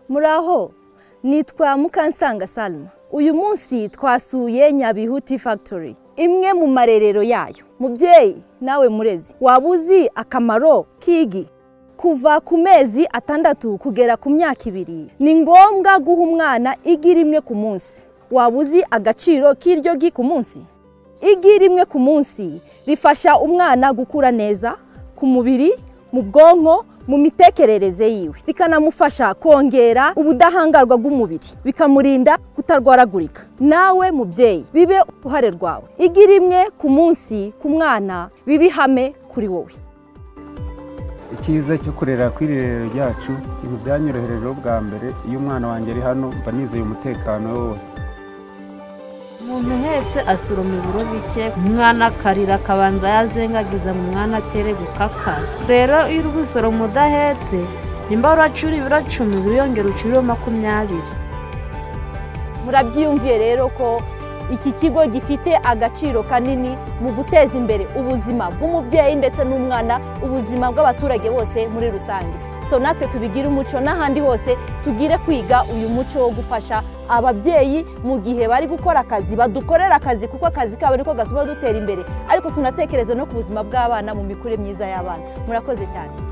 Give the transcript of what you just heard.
muraho nitwa mukansanga salma uyu munsi twasuye nyabihu tea factory imwe mu marerero yayo mubyeyi nawe murezi waba uzi akamaro k'igi kuva ku mezi atandatu kugera ku myaka ibiri ni ngombwa guha umwana igi rimwe ku munsi waba uzi agaciro k'iryo gi ku munsi igi rimwe ku munsi rifasha umwana gukura neza ku mubiri mu bwonko mu mitekerereze yiwe rikanamufasha kongera ubudahangarwa bw'umubiri bikamurinda kutarwaragurika nawe mubyeyi bibe uruhare rwawe igi rimwe ku munsi ku mwana bibe ihame kuri wowe icyiza cyo kurera ku irerero ryacu ikintu byanyoroherejeho bwa mbere iyo umwana wanjye ari hano mba nizeye umutekano we wose umuntu uhetse asuroma ibiro bike umwana akarira akabanza yazengagiza mu mwana atere gukaka rero iyo uri gusoroma udahetse nimba uracura ibiro cumi wiyongera ucuriro makumyabiri murabyiyumviye rero ko iki kigo gifite agaciro kanini mu guteza imbere ubuzima bw'umubyeyi ndetse n'umwana ubuzima bw'abaturage bose muri rusange so natwe tubigire umuco n'ahandi hose tugire kwiga uyu muco wo gufasha ababyeyi mu gihe bari gukora akazi badukorera akazi kuko akazi kabo niko gatuma dutera imbere ariko tunatekereza no ku buzima bw'abana mu mikurire myiza y'abana murakoze cyane